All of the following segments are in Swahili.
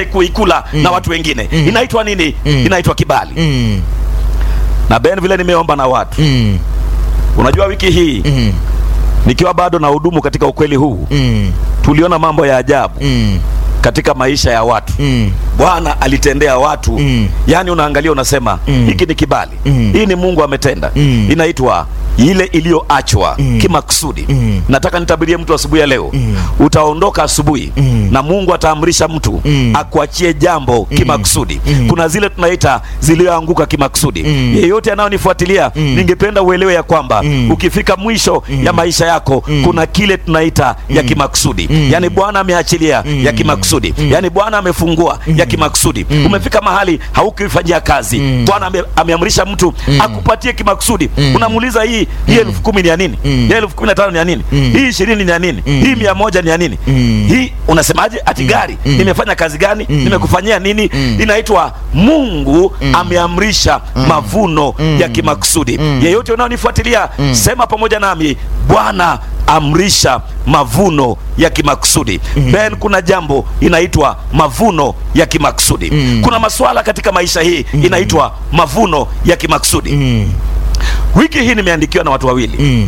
upate kuikula na watu wengine inaitwa nini inaitwa kibali Mm. na ben vile nimeomba na watu Mm. unajua wiki hii Mm. nikiwa bado na hudumu katika ukweli huu Mm. tuliona mambo ya ajabu Mm. katika maisha ya watu Mm. bwana alitendea watu Mm. yaani unaangalia unasema Mm. hiki ni kibali Mm. hii ni mungu ametenda Mm. inaitwa ile iliyoachwa Mm. kimakusudi Mm. nataka nitabirie mtu asubuhi ya leo Mm. utaondoka asubuhi Mm. na mungu ataamrisha mtu Mm. akuachie jambo kimakusudi Mm. kuna zile tunaita ziliyoanguka kimakusudi Mm. yeyote anayonifuatilia Mm. ningependa uelewe ya kwamba Mm. ukifika mwisho Mm. ya maisha yako Mm. kuna kile tunaita ya Mm. kimakusudi Mm. yaani bwana ameachilia Mm. ya kimakusudi Mm. yaani bwana amefungua ya kimakusudi Mm. umefika mahali haukifanyia kazi Mm. bwana ame, ameamrisha mtu Mm. akupatie kimakusudi Mm. unamuuliza hii hii elfu kumi ni ya nini Mm. hii elfu kumi na tano ni ya nini Mm. hii ishirini ni ya nini Mm. hii mia moja ni ya nini Mm. hii unasemaje ati gari Mm. nimefanya kazi gani Mm. nimekufanyia nini Mm. inaitwa mungu ameamrisha mavuno ya kimakusudi Mm. yeyote unaonifuatilia Mm. sema pamoja nami bwana amrisha mavuno ya kimakusudi ben kuna jambo inaitwa mavuno ya kimakusudi Mm. kuna masuala katika maisha hii inaitwa mavuno ya kimakusudi Mm. wiki hii nimeandikiwa na watu wawili Mm.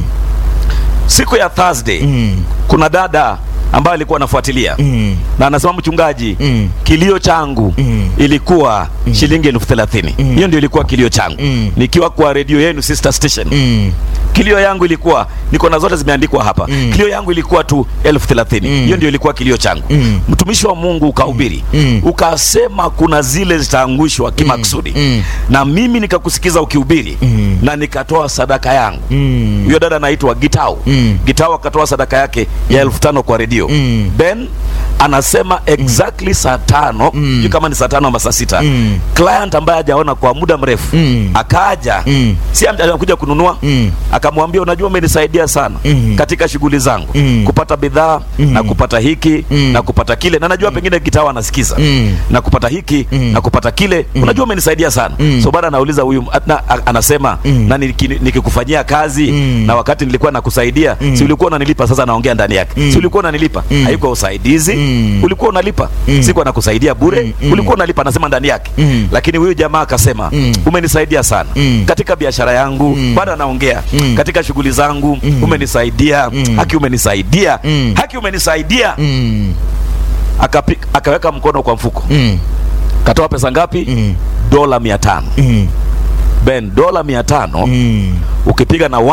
siku ya thursday Mm. kuna dada ambaye alikuwa anafuatilia Mm. na anasema mchungaji Mm. kilio changu Mm. ilikuwa shilingi elfu thelathini Mm. hiyo ndio ilikuwa kilio changu Mm. nikiwa kwa redio yenu sister station Mm. kilio yangu ilikuwa niko na zote zimeandikwa hapa Mm. kilio yangu ilikuwa tu elfu thelathini Mm. hiyo ndio ilikuwa kilio changu Mm. mtumishi wa mungu ukahubiri Mm. ukasema kuna zile zitaangushwa kimakusudi Mm. na mimi nikakusikiza ukihubiri Mm. na nikatoa sadaka yangu Mm. huyo dada anaitwa gitau Mm. gitau akatoa sadaka yake ya elfu tano kwa redio Mm. ben anasema exactly saa tano Mm. sijui kama ni saa tano ama saa sita Mm. client ambaye hajaona kwa muda mrefu Mm. akaja Mm. si am- anakuja kununua Mm. akamwambia unajua umenisaidia sana Mm. katika shughuli zangu Mm. kupata bidhaa Mm. na kupata hiki Mm. na kupata kile na najua pengine gitawa anasikiza Mm. na kupata hiki Mm. na kupata kile unajua umenisaidia sana Mm. so baada anauliza huyu na, a- anasema Mm. na niki- nikikufanyia kazi Mm. na wakati nilikuwa nakusaidia Mm. si ulikuwa unanilipa sasa naongea ndani yake Mm. si ulikuwa unanilipa Mm. haikuwa usaidizi Mm. ulikuwa unalipa Mm. sikuwa nakusaidia bure Mm. Mm. ulikuwa unalipa anasema ndani yake Mm. lakini huyu jamaa akasema Mm. umenisaidia sana Mm. katika biashara yangu Mm. bado anaongea Mm. katika shughuli zangu Mm. umenisaidia Mm. haki umenisaidia Mm. haki umenisaidia Mm. Akapi, akaweka mkono kwa mfuko Mm. katoa pesa ngapi Mm. dola mia tano Mm. ben dola mia tano Mm. ukipiga na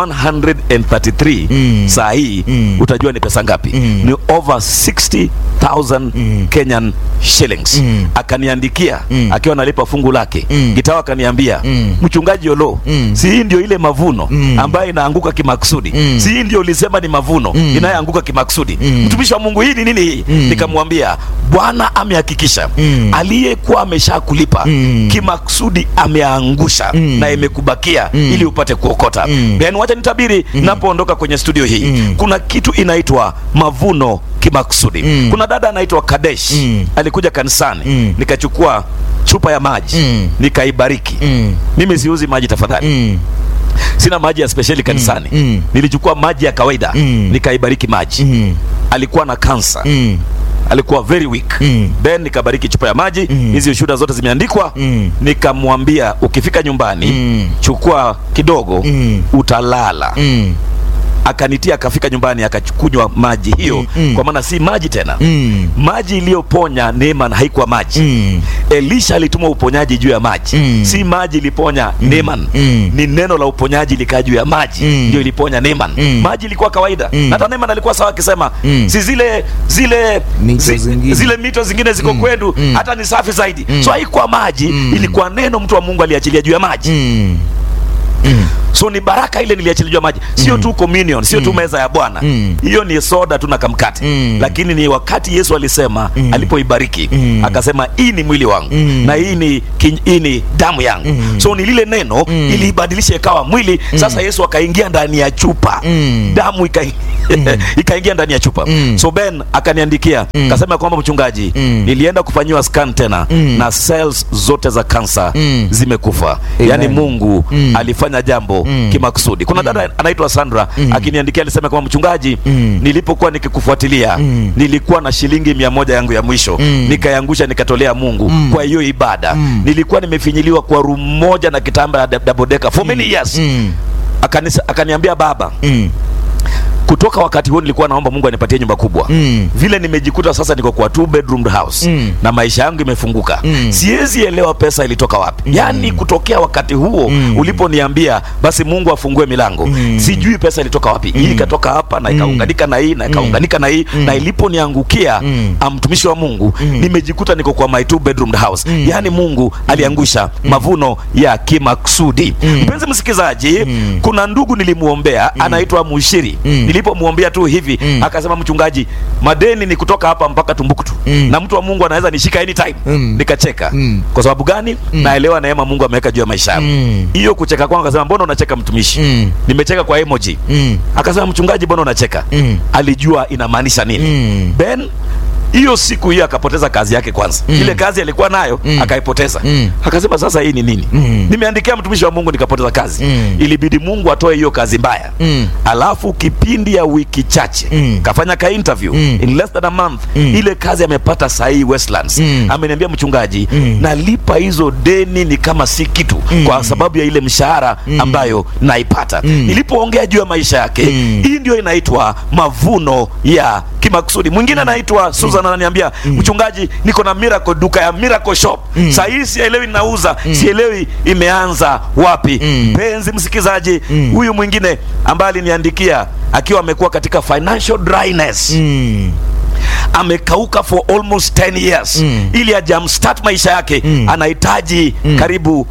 133 Mm. saa hii Mm. utajua ni pesa ngapi Mm. ni over 60000 Mm. kenyan shillings Mm. akaniandikia Mm. akiwa analipa fungu lake Mm. gitawa akaniambia Mm. mchungaji olo Mm. si hii ndio ile mavuno Mm. ambayo inaanguka kimakusudi Mm. si hii ndio ulisema ni mavuno Mm. inayoanguka kimakusudi Mm. mtumishi wa mungu hii ni nini hii Mm. nikamwambia bwana amehakikisha Mm. aliyekuwa amesha kulipa Mm. kimakusudi ameangusha Mm. na imekubakia Mm. ili upate kuokota Mm. then wacha nitabiri napoondoka kwenye studio hii Mm. kuna kitu inaitwa mavuno kimakusudi Mm. kuna dada anaitwa kadesh Mm. alikuja kanisani Mm. nikachukua chupa ya maji Mm. nikaibariki Mm. mimi siuzi maji tafadhali Mm. sina maji ya spesheli kanisani Mm. nilichukua maji ya kawaida Mm. nikaibariki maji Mm. alikuwa na kansa Mm. alikuwa very weak Mm. then nikabariki chupa ya maji Mm. hizi ushuhuda zote zimeandikwa Mm. nikamwambia ukifika nyumbani Mm. chukua kidogo Mm. utalala Mm. akanitia akafika nyumbani akakunywa maji hiyo Mm, mm. kwa maana si maji tena Mm. maji iliyoponya Neeman haikuwa maji Mm. Elisha alituma uponyaji juu ya maji Mm. si maji iliponya Neeman Mm. ni neno la uponyaji likaa juu ya maji Mm. ndio iliponya Neeman Mm. maji ilikuwa kawaida Mm. na hata Neeman alikuwa sawa akisema Mm. si zile zile Mito zingine. zile mito zingine ziko Mm. kwenu Mm. hata ni safi zaidi Mm. so haikuwa maji Mm. ilikuwa neno mtu wa Mungu aliachilia juu ya maji Mm. Mm. so ni baraka ile niliachilia juu ya maji sio tu communion sio tu meza ya bwana Mm. hiyo ni soda tu na kamkate Mm. lakini ni wakati yesu alisema Mm. alipoibariki Mm. akasema hii ni mwili wangu Mm. na hii ni, kin- hii ni damu yangu Mm. so ni lile neno Mm. iliibadilisha ikawa mwili sasa yesu akaingia ndani ya chupa Mm. damu ika ikaingia ndani ya chupa Mm. so Ben akaniandikia Mm. kasema kwamba mchungaji Mm. nilienda kufanyiwa scan tena Mm. na cells zote za kansa Mm. zimekufa Amen. yaani Mungu Mm. alifanya jambo Mm. kimakusudi kuna dada anaitwa Sandra Mm. akiniandikia alisema kwamba mchungaji Mm. nilipokuwa nikikufuatilia Mm. nilikuwa na shilingi mia moja yangu ya mwisho Mm. nikayangusha nikatolea Mungu Mm. kwa hiyo ibada Mm. nilikuwa nimefinyiliwa kwa room moja na kitamba ya double decker for many years Mm. Akanisa, akaniambia baba Mm. kutoka wakati huo nilikuwa naomba Mungu anipatie nyumba kubwa Mm. vile nimejikuta sasa niko kwa two bedroom house Mm. na maisha yangu imefunguka Mm. siwezi elewa pesa ilitoka wapi Mm. yaani kutokea wakati huo Mm. uliponiambia basi Mungu afungue milango Mm. sijui pesa ilitoka wapi hii ikatoka hapa na ikaunganika na hii na ikaunganika na hii Mm. na iliponiangukia Mm. ah, mtumishi wa Mungu Mm. nimejikuta niko kwa my two bedroom house Mm. yaani Mungu aliangusha mavuno ya kimaksudi Mm. mpenzi msikizaji Mm. kuna ndugu nilimuombea anaitwa Mushiri Mm. nilipomuombea tu hivi Mm. akasema mchungaji madeni ni kutoka hapa mpaka Tumbuktu Mm. na mtu wa Mungu anaweza nishika anytime Mm. nikacheka Mm. kwa sababu gani naelewa neema Mungu ameweka juu ya maisha yangu Mm. hiyo kucheka kwangu akasema mbona unacheka mtumishi Mm. nimecheka kwa emoji Mm. akasema mchungaji mbona unacheka Mm. alijua inamaanisha nini Mm. Ben hiyo siku hiyo akapoteza kazi yake kwanza Mm. ile kazi alikuwa nayo Mm. akaipoteza Mm. akasema sasa hii ni nini Mm. nimeandikia mtumishi wa Mungu nikapoteza kazi Mm. ilibidi Mungu atoe hiyo kazi mbaya Mm. alafu kipindi ya wiki chache Mm. kafanya ka interview Mm. in less than a month Mm. ile kazi amepata sahii Westlands Mm. ameniambia mchungaji Mm. nalipa hizo deni ni kama si kitu Mm. kwa sababu ya ile mshahara Mm. ambayo naipata Mm. nilipoongea juu ya maisha yake Mm. hii ndio inaitwa mavuno ya kimakusudi mwingine anaitwa Susan ananiambia mchungaji niko na miracle duka ya miracle shop Mm. saa hii sielewi nauza sielewi imeanza wapi Mm. mpenzi msikizaji Mm. huyu mwingine ambaye aliniandikia akiwa amekuwa katika financial dryness Mm. amekauka for almost 10 years Mm. ili ajamstart maisha yake Mm. anahitaji Mm. karibu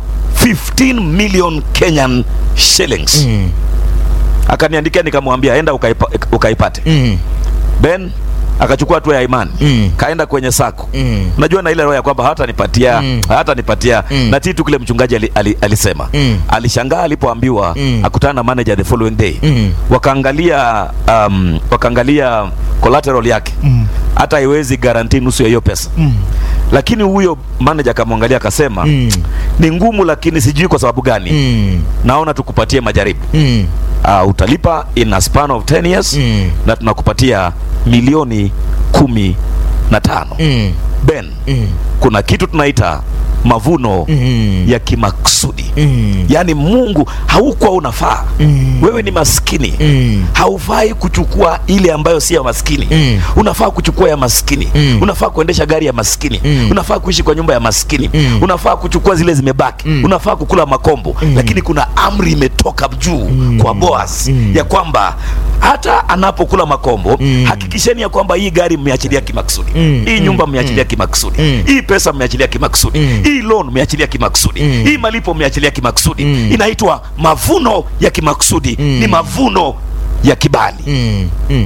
15 million Kenyan shillings Mm. akaniandikia nikamwambia enda ukaipa, ukaipate Mm. Ben akachukua hatua ya imani Mm. kaenda kwenye sako Mm. unajua na ile roho ya kwamba hatanipatia Mm. hatanipatia Mm. na tii tu kile mchungaji ali, ali, alisema Mm. alishangaa alipoambiwa Mm. akutana na manager the following day Mm. wakaangalia um, wakaangalia collateral yake Mm. hata haiwezi guarantee nusu ya hiyo pesa Mm. lakini huyo manager akamwangalia akasema Mm. ni ngumu lakini sijui kwa sababu gani Mm. naona tukupatie majaribu Mm. uh, utalipa in a span of 10 years Mm. na tunakupatia milioni kumi na tano Mm. Ben Mm. kuna kitu tunaita mavuno Mm. ya kimaksudi Mm. yaani Mungu haukuwa unafaa Mm. wewe ni maskini Mm. haufai kuchukua ile ambayo si ya maskini Mm. unafaa kuchukua ya maskini Mm. unafaa kuendesha gari ya maskini Mm. unafaa kuishi kwa nyumba ya maskini Mm. unafaa kuchukua zile zimebaki Mm. unafaa kukula makombo lakini kuna amri imetoka juu kwa Boaz Mm. ya kwamba hata anapokula makombo Mm. hakikisheni ya kwamba hii gari mmeachilia kimaksudi Mm. hii Mm. nyumba mmeachilia kimaksudi Mm. hii pesa mmeachilia kimaksudi Mm. hii loan mmeachilia kimaksudi Mm. hii malipo mmeachilia kimaksudi Mm. inaitwa mavuno ya kimaksudi Mm. ni mavuno ya kibali Mm. Mm.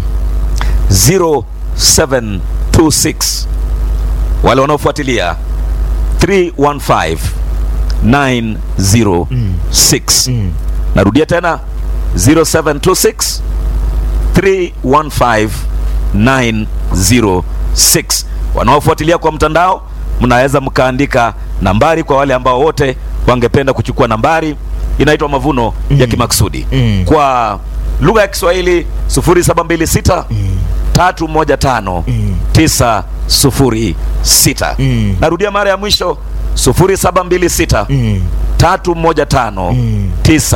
0726 wale wanaofuatilia 315 906 Mm. narudia tena 0726 315 906 wanaofuatilia kwa mtandao mnaweza mkaandika nambari kwa wale ambao wote wangependa kuchukua nambari inaitwa mavuno ya kimaksudi Mm. kwa lugha ya Kiswahili 0726 315 Mm. 906 Mm. narudia mara ya mwisho 0726 Mm. 315 Mm.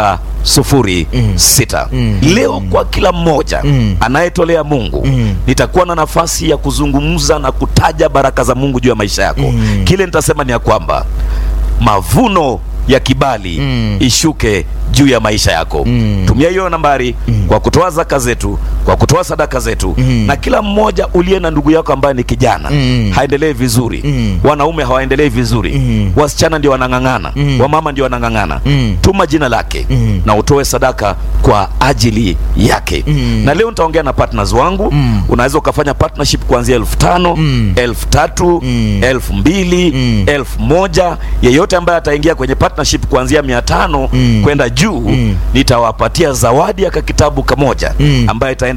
906 Mm. leo kwa kila mmoja Mm. anayetolea Mungu Mm. nitakuwa na nafasi ya kuzungumza na kutaja baraka za Mungu juu ya maisha yako Mm. kile nitasema ni ya kwamba mavuno ya kibali Mm. ishuke juu ya maisha yako Mm. tumia hiyo nambari Mm. kwa kutoa zaka zetu kwa kutoa sadaka zetu Mm. na kila mmoja uliye na ndugu yako ambaye ni kijana Mm. haendelee vizuri Mm. wanaume hawaendelei vizuri Mm. wasichana ndio wanang'ang'ana Mm. wamama ndio wanang'ang'ana Mm. tuma jina lake Mm. na utoe sadaka kwa ajili yake Mm. na leo nitaongea na partners wangu Mm. unaweza ukafanya partnership kuanzia elfu tano Mm. elfu tatu Mm. elfu mbili Mm. elfu moja yeyote ambaye ataingia kwenye partnership kuanzia mia tano Mm. kwenda juu Mm. nitawapatia zawadi ya kakitabu kamoja Mm. ambaye itaenda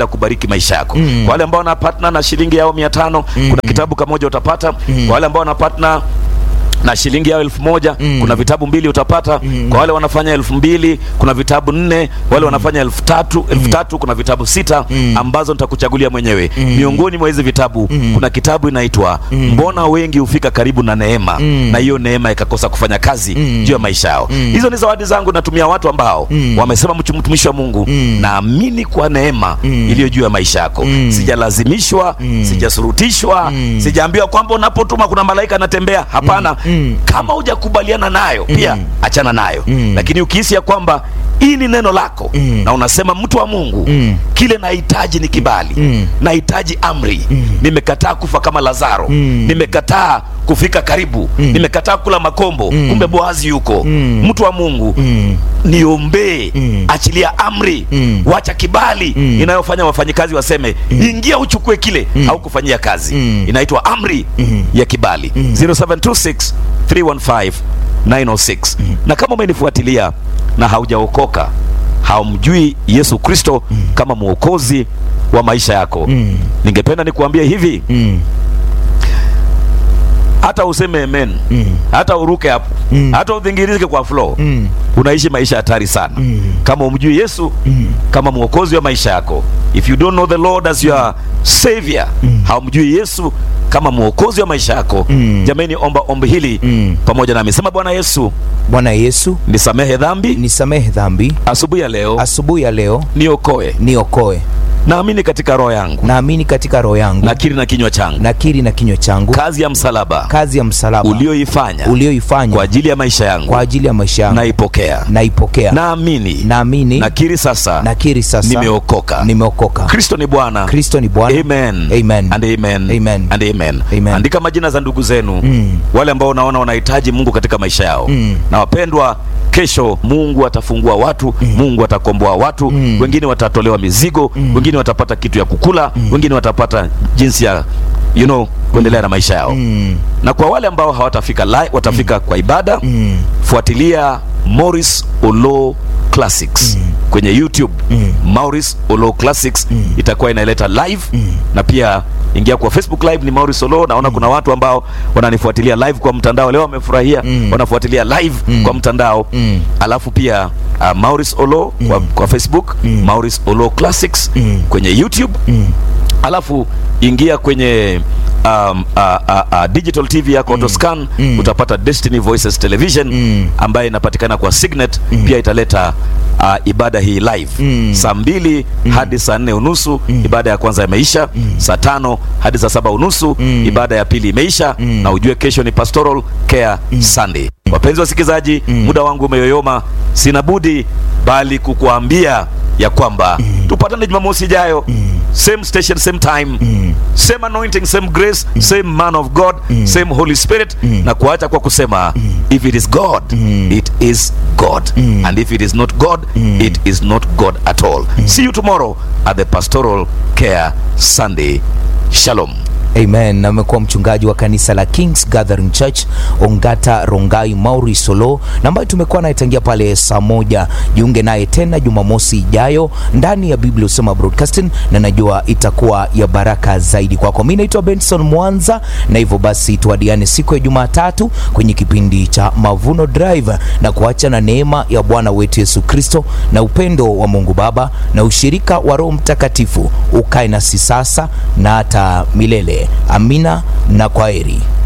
itaenda kubariki maisha yako. Mm. Kwa wale ambao wana partner na shilingi yao mia tano kuna kitabu kamoja utapata. Kwa wale ambao wana partner na shilingi yao elfu moja Mm. kuna vitabu mbili utapata. Kwa wale wanafanya elfu mbili kuna vitabu nne. Wale wanafanya elfu tatu elfu tatu kuna vitabu sita Mm. ambazo nitakuchagulia mwenyewe. Miongoni mwa hizi vitabu kuna kitabu inaitwa Mbona wengi hufika karibu na neema Mm. na hiyo neema ikakosa kufanya kazi Mm. juu ya maisha yao. Mm. Hizo ni zawadi zangu natumia watu ambao Mm. wamesema mtu- mtumishi wa Mungu Mm. naamini kwa neema Mm. iliyo juu ya maisha yako. Mm. Sijalazimishwa, Mm. sijasurutishwa, Mm. sijaambiwa kwamba unapotuma kuna malaika anatembea. Hapana. Mm. Kama hujakubaliana nayo pia Mm. achana nayo. Mm. Lakini ukihisi ya kwamba hii ni neno lako Mm. na unasema mtu wa Mungu Mm. kile nahitaji ni kibali Mm. nahitaji amri Mm. nimekataa kufa kama Lazaro Mm. nimekataa kufika karibu Mm. nimekataa kula makombo Mm. kumbe Boazi yuko Mm. mtu wa Mungu Mm. niombee Mm. achilia amri Mm. wacha kibali Mm. inayofanya wafanyikazi waseme ingia uchukue kile au kufanyia kazi Mm. inaitwa amri Mm. ya kibali Mm. 0726 315 906 na kama umenifuatilia na haujaokoka haumjui Yesu Kristo kama mwokozi wa maisha yako Mm. ningependa nikuambie hivi Mm. hata useme amen Mm. hata uruke hapo Mm. hata udhingirizike kwa floor Mm. unaishi maisha hatari sana Mm. kama umjui Yesu Mm. kama mwokozi wa maisha yako if you don't know the Lord as your savior haumjui Yesu kama mwokozi wa maisha yako Mm. jamani omba ombi hili Mm. pamoja nami sema Bwana Yesu Bwana Yesu, nisamehe dhambi nisamehe dhambi. asubuhi ya leo Asubuhi ya leo niokoe niokoe. naamini katika roho yangu Naamini katika roho yangu, nakiri na kinywa changu nakiri na kinywa changu kazi ya msalaba kazi ya msalaba ulioifanya ulioifanya kwa ajili ya maisha yangu kwa ajili ya maisha yangu, naipokea naipokea. naamini Naamini, nakiri sasa nakiri sasa nimeokoka nimeokoka. Kristo ni Bwana Kristo ni Bwana. Amen. Amen. And amen. Amen. And amen. Amen. Andika majina za ndugu zenu Mm. wale ambao unaona wanahitaji Mungu katika maisha yao Mm. na wapendwa, kesho Mungu atafungua watu Mungu atakomboa watu Mm. wengine watatolewa mizigo wengine watapata kitu ya kukula wengine watapata jinsi ya you know kuendelea na maisha yao Mm. na kwa wale ambao hawatafika live, watafika kwa ibada Mm. fuatilia Morris Olo Classics kwenye YouTube. Mm. Morris Olo Classics itakuwa inaleta live na pia ingia kwa Facebook live ni Morris Olo. Naona kuna watu ambao wananifuatilia live kwa mtandao leo, wamefurahia Mm. wanafuatilia live kwa mtandao Mm. alafu pia uh, Morris Olo kwa, kwa Facebook Morris Olo Classics Mm. kwenye YouTube alafu ingia kwenye um, uh, uh, uh, digital TV yako Autoscan Mm. utapata Destiny Voices Television Mm. ambayo inapatikana kwa Signet pia italeta uh, ibada hii live Mm. saa mbili hadi saa nne unusu ibada ya kwanza imeisha saa tano hadi saa saba unusu Mm. ibada ya pili imeisha na ujue kesho ni Pastoral Care Sunday wapenzi wasikilizaji muda wangu umeyoyoma sina budi bali kukuambia ya kwamba tupatane Jumamosi ijayo same station same time same anointing same grace same man of God same Holy Spirit na kuacha kwa kusema if it is God it is God and if it is not God it is not God at all see you tomorrow at the Pastoral Care Sunday Shalom Amen. Na amekuwa mchungaji wa kanisa la Kings Gathering Church Ongata Rongai Mauri Solo, na ambayo tumekuwa naye tangia pale saa moja. Jiunge naye tena Jumamosi ijayo ndani ya Biblia Usema Broadcasting, na najua itakuwa ya baraka zaidi kwako. Mimi naitwa Benson Mwanza, na hivyo basi tuadiane siku ya Jumatatu kwenye kipindi cha Mavuno Drive, na kuacha na neema ya Bwana wetu Yesu Kristo na upendo wa Mungu Baba na ushirika wa Roho Mtakatifu ukae nasi sasa na hata milele. Amina na kwaheri.